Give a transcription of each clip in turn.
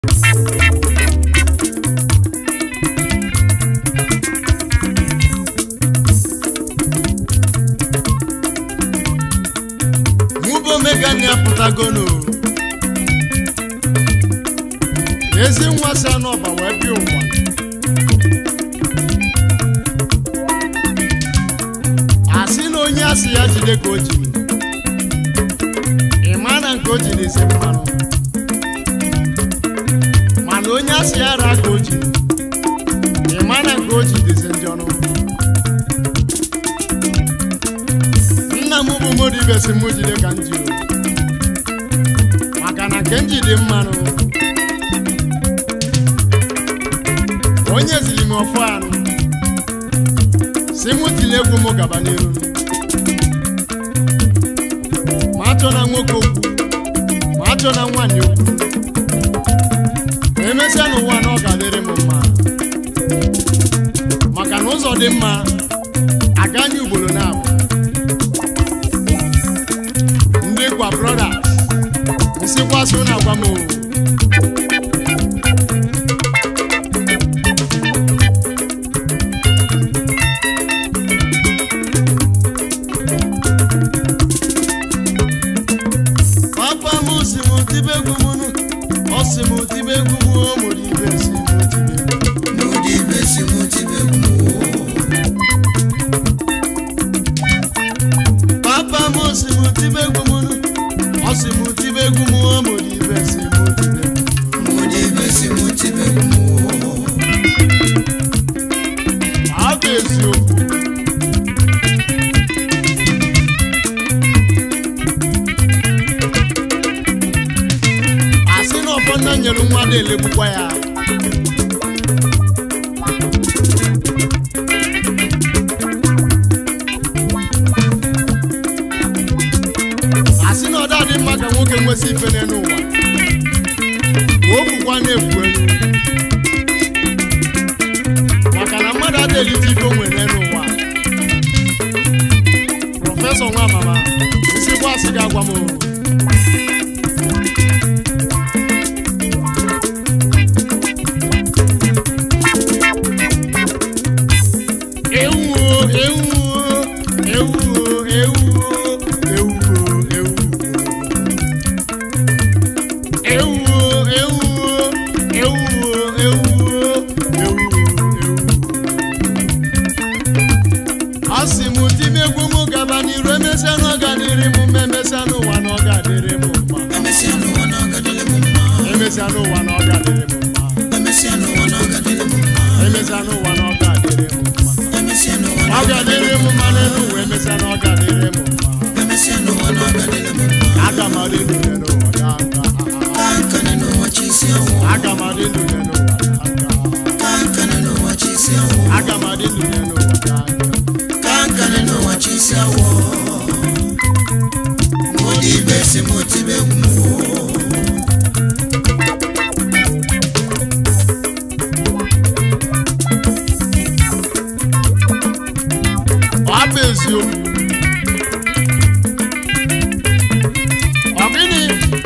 mụbụ omegani apụtagonu ezi nwa si anọba wee bịa ụwa asị na onye asị ya jide ka o jiri ị ma na nke o jiri si mmanụ mana onye asị ya ra ka o jiri ị ma na nke o jidizi ndị ọnụ nna m bụ modibe si mụ jide ka m jiri maka na nke m ji dị mmanụ onye ziri m ọfụ anụ si mụ tinye egwu m gaba n'iru ma achọ na nwoke okwu ma achọ na nwaanyị okwu ma emesịa n'ụwa na ọ ga-adịrị m mma maka na ụzọ dị mma aga anya ugboro na-abụ ndị kwa brothers nsikwasị ụnụ agwa m o papa m si m tibe egwu m nụ ọ si m tibe egwu m o mụrụ ibe si m tibe egwu Modibe si motibe gumo papa m si m tibe egwu m nụ ọ si m tibe egwu m o mụrụ ibe si m tibe egwu Modibe si motibe gumo ọ bụ eziokwu asị na ọfọ nna nyere nwa dị elegbukwa ya asị na ọda dị mma ka nwoke nwesị ife n'elu ụwa ka o kwukwa na-ekwu elu maka na mmadụ adịghị ife o nwere n'ụwa prọfesọ nwa mama isi gwa asị ga-agwa m o. ewu o, ewu o, ewu o, ewu o, ewu o, ewu o. Ewu o, ewu o, ewu o, ewu o, ewu o, ewu o. Ọ sị m tibe egwu m gaba n'iru emesịa na ọ ga-adịrị m mma emesịa n'ụwa na ọ ga-adịrị m mma Emesia no wana gadele mumma emesịa n'ụwa na ọ ga-adịrị m mma Emesia no wana gadele mumma emesịa n'ụwa na ọ ga-adịrị m mma Emesia no ọ wana ga-adịrị m mma n'elu ụwa emesịa na ọ ga-adịrị m mma Emesia no wana gadele mumma aga m adị ndụ ya n'ụwa ga-aga Kankane no wachisi awo aga m adị ndụ ya n'ụwa ga-aga Kankane no wachisi awo aga m adị ndụ ya n'ụwa ga-aga Kankane no wachisi awo Modibe si motibe gumo ọ bụ eziokwu ọ gịnị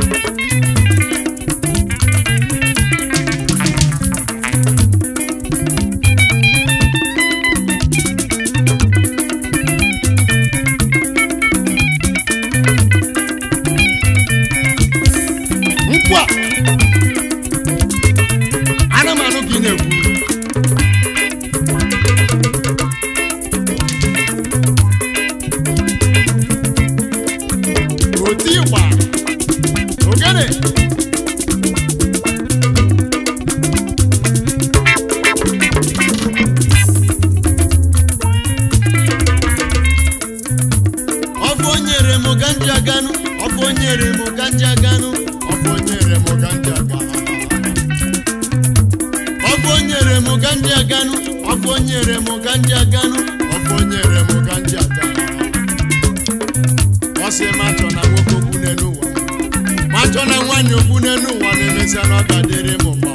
nkwa ana m anụ ka ị na-ekwu oti ịgba ogene ọfụ onyere m ganji aganụ ọfụ onyere m ganji aganụ ọfụ onyere m ganji aganụ ọfụ onyere m ganji aganụ ọfụ onyere m ganji aganụ ọfụ onyere m ganji aganụ ọ sị ma chọ na nwoke okwu n'elu ụwa ma chọ na nwaanyị okwu n'elu ụwa na-emesịa na ọ ga-adịrị m mma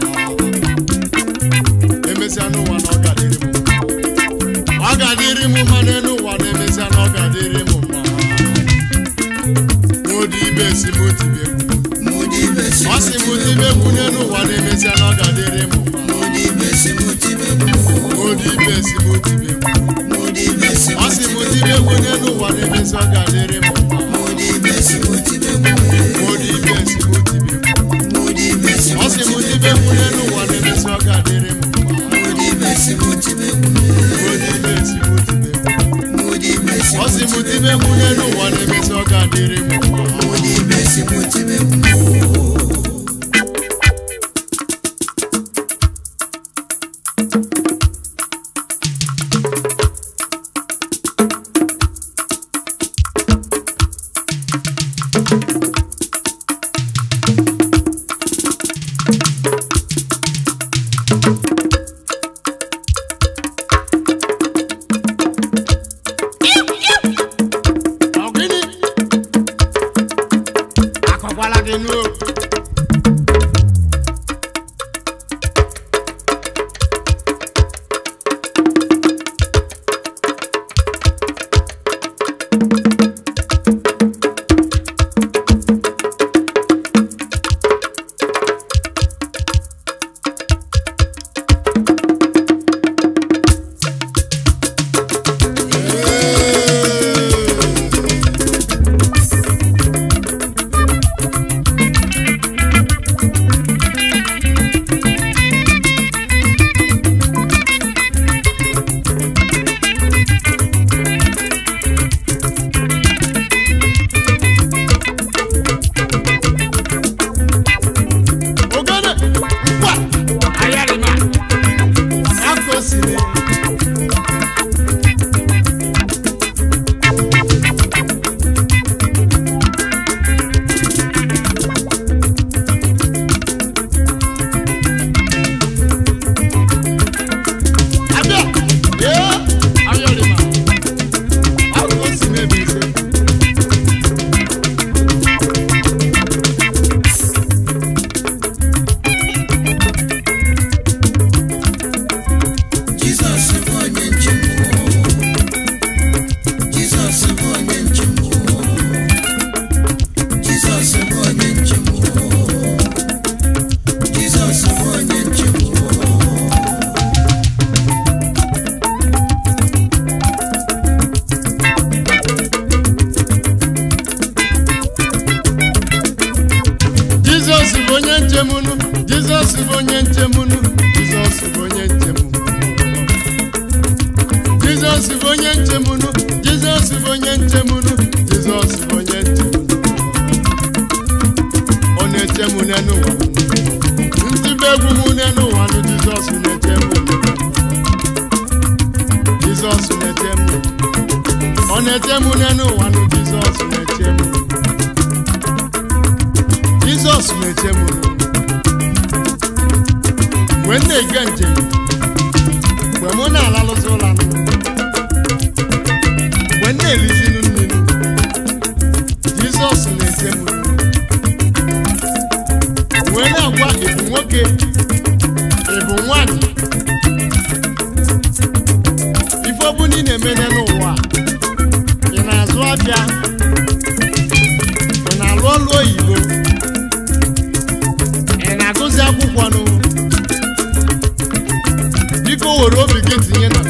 emesịa n'ụwa na ọ ga-adịrị m mma ọ ga-adịrị m mma n'elu ụwa na-emesịa na ọ ga-adịrị m mma n'ụdị ibe si m tibe egwu Modibe si ọ sị m motibe tibe egwu n'elu ụwa na-emesịa na ọ ga-adịrị m mma mụdị ibe si mụ tibe egwu odi ibe si m tibe egwu mụdị ibe si ọ sị m tibe egwu n'elu ụwa na-emesịa ọ ga-adịrị m mma mụdị ibe si mụ tibe egwu odi ibe si m tibe egwu mụdị ibe si ọ sị m tibe egwu n'elu ụwa na-emesịa ọ ga-adịrị m mma mụdị ibe si mụ tibe egwu odi ibe si m tibe egwu mụdị ibe si ọ sị m tibe egwu n'elu ụwa na-emesịa ọ ga-adịrị m mma mụdị ibe si mụ tibe egwu Ọ gịnị? Akọkwala gị nụ o. Ogene, ngwa, ayarịma, aka o siri. Abịa, ee, ayarịma, aka o si n'ebe ise. Jizọs bụ onye nche m Jizọs bụ onye nche m Jizọs bụ onye nche m Jizọs bụ onye nche m Jizọs bụ onye nchemunu Jizọs bụ onye nchemunu Jizọs bụ onye nchemunu Jizọs bụ onye nchemunu Jizọs bụ onye nchemunu Jizọs bụ onye nchemunu ọ na-echemu n'ụwa ndị be egwu m n'ụwa nụ Jizọs na-echemu Jizọs na-echemu ọ na-echemu n'ụwa nụ Jizọs na-echemu Jizọs na-eche m mgbe m na-ege njem mgbe mụ na-alalụzi ụlọ anụ mgbe m na-elizinu mmiri Jizọs na-eche m wee na-agwa ịbụ nwoke ịbụ nwanyị ife ọbụla ị na-emene n'ụwa ị na-azụ afịa ị na-alụ ọlụ oyibo ị na-agụzi akwụkwọ nụ biko were obi gị tinye na